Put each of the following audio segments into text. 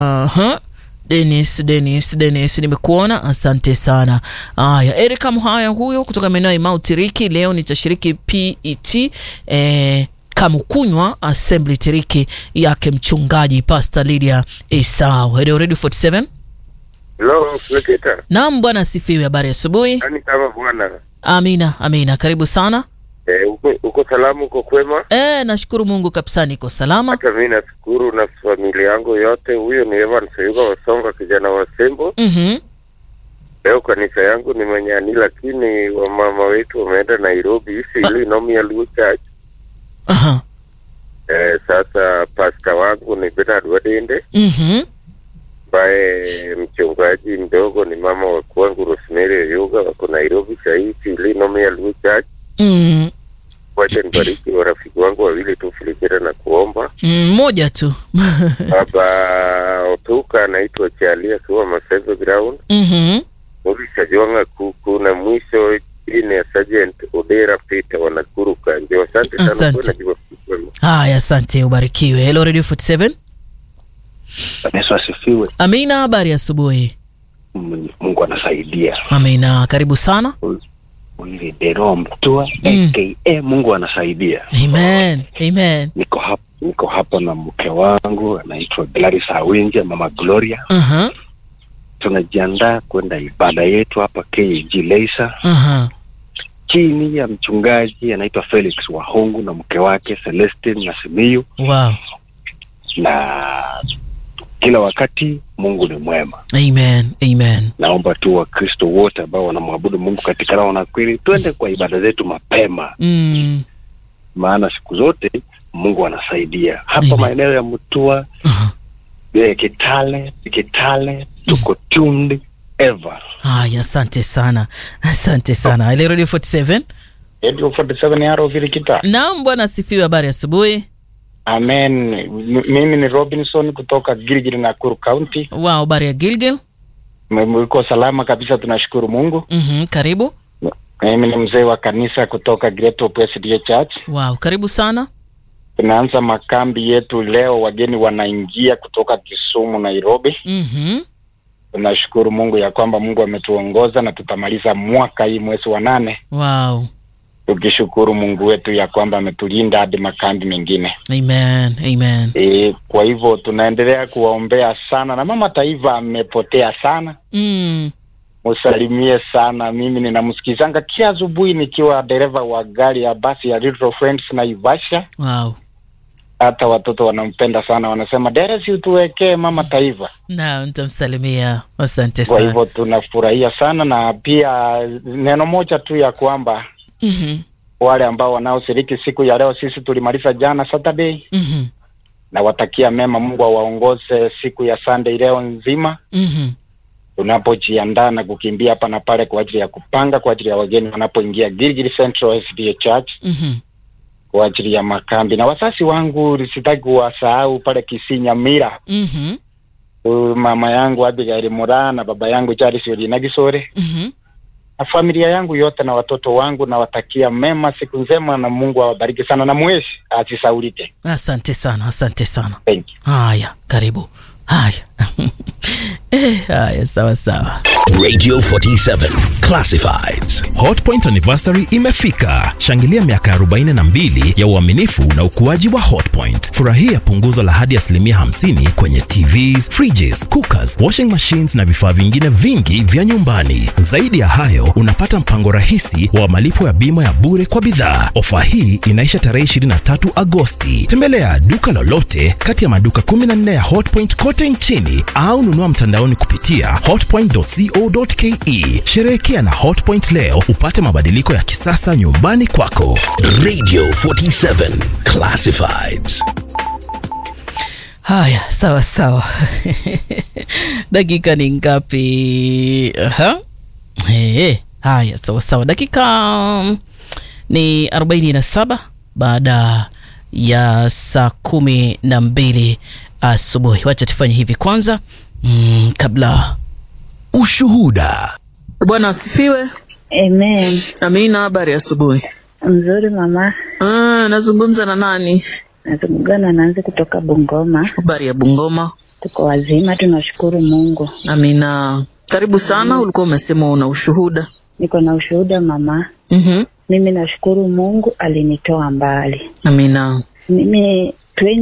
Aha. Dennis, Dennis, Dennis, nimekuona, asante sana. Haya, Erika Mhaya huyo kutoka maeneo ya Mount Tiriki, leo nitashiriki PET eh, Kamukunywa Assembly Tiriki yake mchungaji Pastor Lydia Esau. Radio Radio 47. Hello, Nikita. Naam bwana asifiwe, habari ya asubuhi. Yaani kama bwana. Amina, amina, karibu sana. Eh, uko, uko salamu uko kwema? Eh, nashukuru Mungu kabisa niko salama. Hata mimi nashukuru na familia yangu yote. Huyo ni Evan Sayuga Wasonga, kijana wa Sembo. Mhm. Leo kanisa yangu ni Manyani, lakini wamama wetu wameenda Nairobi ili Nomia Luo Church. Aha. Eh, sasa pasta wangu ni Bernard Wadende Mhm. ambaye mchungaji mdogo ni mama wa kwangu Rosemary Oyuga, wako Nairobi sahii ili Nomia Luo Church. Mm. Wacha nibariki warafiki wangu wawili tu Filikira na kuomba Mm, moja tu. Baba Otuka anaitwa Chalia akiwa Maseve Ground, Mhm. Murisha Jwanga Kuku na mwisho chini ya Sergeant Odera Peter wa Nakuru Kanjo. Asante sana Asante. kwa najua kwema. Haya, asante, ubarikiwe. Hello Radio 47. Yesu asifiwe. Amina, habari ya asubuhi. Mm, Mungu anasaidia. Amina, karibu sana. Huyu Dero Mtua Mm. aka Mungu anasaidia. Amen. Amen. Niko hapa niko hapa na mke wangu anaitwa Gladys Awinja, mama Gloria. Aha. Tunajiandaa kwenda ibada yetu hapa KG Leisa Aha. chini ya mchungaji anaitwa Felix Wahungu na mke wake Celestine na Simiyu, Wow. na kila wakati Mungu ni mwema. Amen. Amen. Naomba tu Wakristo wote ambao wanamwabudu Mungu katika roho na kweli, twende kwa ibada zetu mapema Mm. maana siku zote Mungu anasaidia hapa Amen. maeneo ya Mutua Aha. eh, Kitale Kitale tuko tuned ever Haya, asante sana. Asante sana. Hello Radio 47. Radio 47 Yaro Virikita. Naam, bwana asifiwe, habari ya asubuhi. Amen. M- Mimi ni Robinson kutoka Gilgil Nakuru County. Wow, habari ya Gilgil. M- Uko salama kabisa, tunashukuru Mungu. Mhm, karibu. Mimi ni mzee wa kanisa kutoka Great Hope SDA Church. Wow, karibu sana. Tunaanza makambi yetu leo, wageni wanaingia kutoka Kisumu, Nairobi. Mhm. Tunashukuru Mungu ya kwamba Mungu ametuongoza na tutamaliza mwaka hii mwezi wa nane, Wow. tukishukuru Mungu wetu ya kwamba ametulinda hadi makambi mengine. Amen. Amen. E, kwa hivyo tunaendelea kuwaombea sana, na mama taifa amepotea sana Mm. musalimie sana. Mimi ninamsikizanga kila asubuhi nikiwa dereva wa gari ya basi ya Little Friends Naivasha. Wow. Hata watoto wanampenda sana, wanasema deresi, utuwekee mama taifa. Na nitamsalimia. Asante Kwa sana. hivyo tunafurahia sana, na pia neno moja tu ya kwamba Mhm. wale ambao wanaoshiriki siku ya leo, sisi tulimaliza jana Saturday, Mhm. na watakia mema, Mungu awaongoze siku ya Sunday leo nzima Mhm. tunapojiandaa na kukimbia hapa na pale kwa ajili ya kupanga kwa ajili ya wageni wanapoingia Gilgil Central SDA Church Mhm. kwa ajili ya makambi. Na wasasi wangu sitaki kuwasahau pale Kisinyamira, Mhm. uh, mama yangu Abigail Mura na baba yangu Charles Olina Gisore Mhm. na familia yangu yote na watoto wangu, nawatakia mema, siku njema, na Mungu awabariki sana na mweshi asisaulike. Asante sana. Asante sana. Thank you. Haya, karibu. Haya. Eh, haya, sawa sawa. Radio 47 Classifieds. Hotpoint anniversary imefika. Shangilia miaka 42 ya uaminifu na ukuaji wa Hotpoint. Furahia punguzo la hadi asilimia 50 kwenye TVs, fridges, cookers, washing machines na vifaa vingine vingi vya nyumbani. Zaidi ya hayo, unapata mpango rahisi wa malipo ya bima ya bure kwa bidhaa. Ofa hii inaisha tarehe 23 Agosti. Tembelea duka lolote kati ya maduka 14 ya Hotpoint kote nchini au nunua mtandaoni kupitia hotpoint.co.ke. Sherehekea na Hotpoint leo upate mabadiliko ya kisasa nyumbani kwako. Radio 47 Classifieds. Haya, sawa sawa. dakika ni ngapi? Aha. Hey, haya, sawa sawa. Dakika mm, ni 47 baada ya saa kumi na mbili asubuhi. Wacha tufanye hivi kwanza, mm, kabla Ushuhuda. Bwana asifiwe. Amen. Amina, habari ya asubuhi. Mzuri mama, Ah, nazungumza na nani? nazungumza na Nanzi kutoka Bungoma. Habari ya Bungoma. Tuko wazima, tunashukuru Mungu. Amina. Karibu sana. Ulikuwa umesema una ushuhuda. Niko na ushuhuda mama. Mhm. Mimi nashukuru Mungu alinitoa mbali. Amina. Mimi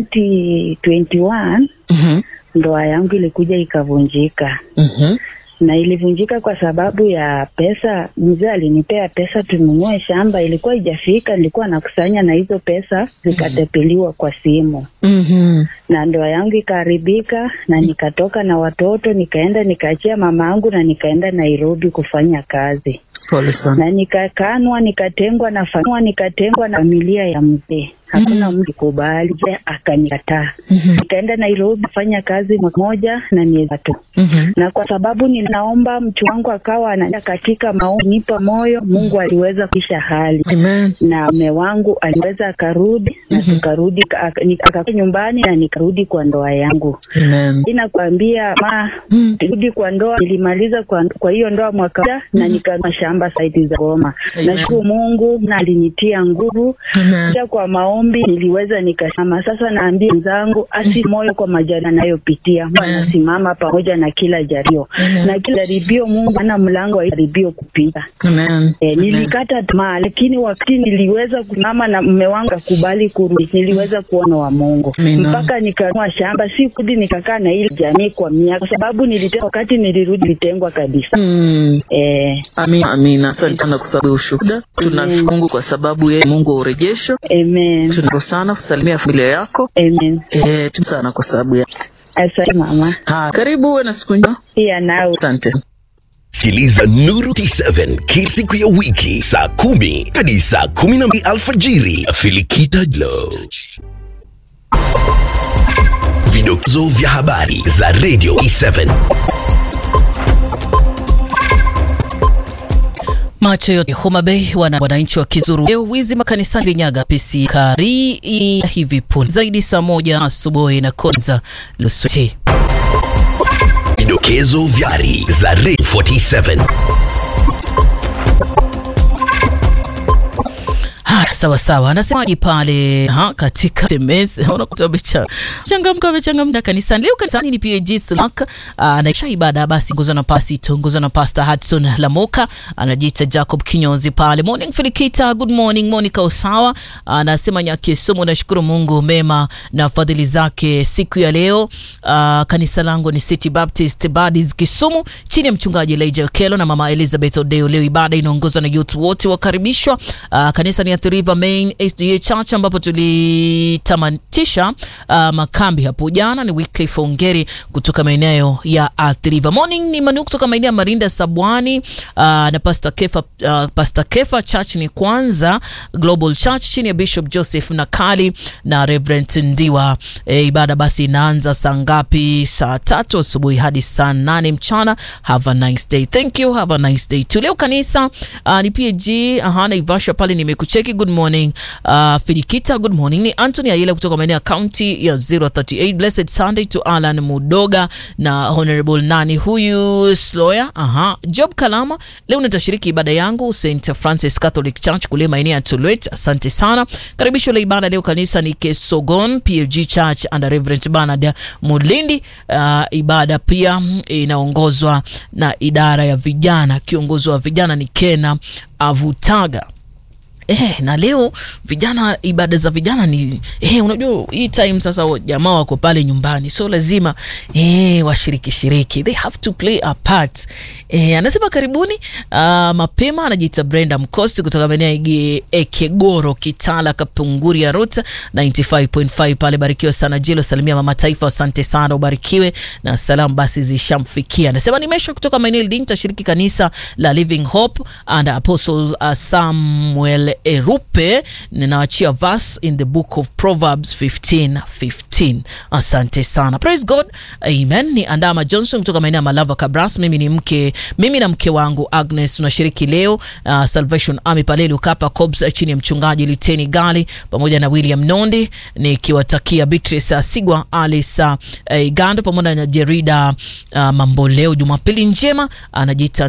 2021 Mhm. ndoa yangu ilikuja ikavunjika, Mhm. na ilivunjika kwa sababu ya pesa. Mzee alinipea pesa tununue shamba, ilikuwa ijafika, nilikuwa nakusanya na hizo pesa zikatepeliwa kwa simu Mhm. na ndoa yangu ikaharibika, na nikatoka na watoto, nikaenda nikaachia mama yangu na nikaenda Nairobi kufanya kazi, Pole sana. na nikakanwa, nikatengwa na familia, nikatengwa na familia ya mzee. Hakuna mtu kubali, akanikataa. Mhm. Nikaenda Nairobi kufanya kazi mwaka moja na miezi tatu, Mhm. na kwa sababu ninaomba, mtu wangu akawa anaenda katika maombi, nipa moyo, Mungu aliweza kuisha hali Amen. na mume wangu aliweza akarudi na tukarudi aka- ni- akakaa nyumbani na nikarudi kwa ndoa yangu. Amen. Inakwambia ma Mm. rudi kwa ndoa, nilimaliza kwa, kwa hiyo ndoa mwaka moja na nikanua shamba saidi za Goma. Amen. Nashukuru Mungu na alinitia nguvu Amen. pia kwa maombi niliweza nikasema. Sasa naambia wenzangu asi moyo kwa majani anayopitia, Mungu anasimama pamoja na kila jaribio na kila jaribio, Mungu ana mlango wa jaribio kupita. Amen. E, nilikata tamaa lakini wakati niliweza kusimama na mume wangu akubali kurudi, niliweza kuona wa Mungu Amina. mpaka nikanua shamba, si kurudi nikakaa na ile jamii kwa miaka, kwa sababu nilitengwa. Wakati nilirudi nilitengwa kabisa. Mm. E, Amina. Amina. Asante sana kwa sababu ya ushuhuda. Tunashukuru Mungu kwa sababu yeye Mungu wa urejesho. amen, Tunashukuru sana kusalimia familia yako. amen. Eh, tu sana kwa sababu ya. Asante mama, Ha, karibu uwe na siku njema. pia nawe. Asante. Sikiliza Nuru T7 kila siku ya wiki saa kumi hadi saa kumi na mbili alfajiri. Filikita Glow. Vidokezo vya habari za Radio T7. Macho yote Homa Bay, wana wananchi wa Kizuru leo wizi makanisani Linyaga PC kari ya hivi punde zaidi saa moja asubuhi na Konza Lusweti. Vidokezo vya habari za Radio 47. Haya, sawa sawa, anasemaje pale ha, katika SMS unakuta amecha changamka amechangamka kanisani leo. Kanisani ni PAG Slack anaisha ibada, basi ngozwa na pasi tongozwa na Pastor Hudson Lamoka, anajiita Jacob Kinyozi pale. Morning Filikita, good morning Monica Usawa anasema nyake somo, nashukuru Mungu mema na fadhili zake siku ya leo. Uh, kanisa langu ni City Baptist Badis Kisumu chini ya mchungaji Elijah Okelo na mama Elizabeth Odeo. Leo ibada inaongozwa na youth wote wakaribishwa. Uh, kanisa ni Athi River Main SDA Church ambapo tulitamatisha uh, makambi hapo jana. Ni Wycliffe Ongeri kutoka maeneo ya Athi River. Morning ni Manu kutoka maeneo ya Marinda Sabwani uh, na Pastor Kefa, uh, Pastor Kefa Church ni kwanza Global Church chini ya Bishop Joseph Nakali na Reverend Ndiwa. E, ibada basi inaanza saa ngapi? Saa tatu asubuhi hadi saa nane mchana. Have a nice day. Thank you. Have a nice day. Tu leo kanisa uh, ni PAG aha, Naivasha pale nimekucheki. Good morning uh, Filikita. Good morning ni Anthony Ayela kutoka maeneo ya county ya 038. Blessed Sunday to Alan Mudoga na Honorable nani huyu Sloya. Aha, Job Kalama, leo nitashiriki ibada yangu St Francis Catholic Church kule maeneo ya Tulwet. Asante sana. Karibisho la ibada leo kanisa ni Kesogon PAG Church under Reverend Bernard Mulindi. Uh, ibada pia inaongozwa na idara ya vijana, kiongozi wa vijana ni Kena Avutaga. Eh, na leo vijana, ibada za vijana ni eh, unajua hii time sasa wa- jamaa wako pale nyumbani, so lazima eh, washiriki shiriki, they have to play a part eh, anasema karibuni uh, mapema. Anajiita Brenda Mkosti kutoka maeneo ya Ige- Ekegoro, Kitala, Kapunguri ya Ruta 95.5 pale. Barikiwe sana Jilo, salimia mama taifa, asante sana, ubarikiwe na salamu basi zishamfikia. Anasema nimesha kutoka maeneo Lindi, tashiriki kanisa la Living Hope and Apostle uh, Samuel Erupe. Ninaachia verse in the book of Proverbs 15 15. Asante sana, praise God, amen. Ni Andama Johnson kutoka maeneo ya Malava Kabras. Mimi ni mke, mimi na mke wangu Agnes tunashiriki leo uh, Salvation Army pale Lukapa Cobs chini ya mchungaji Liteni Gali pamoja na William Nondi, nikiwatakia Beatrice Asigwa, Alice uh, Gando pamoja na Jerida uh, Mamboleo, Jumapili njema. Anajiita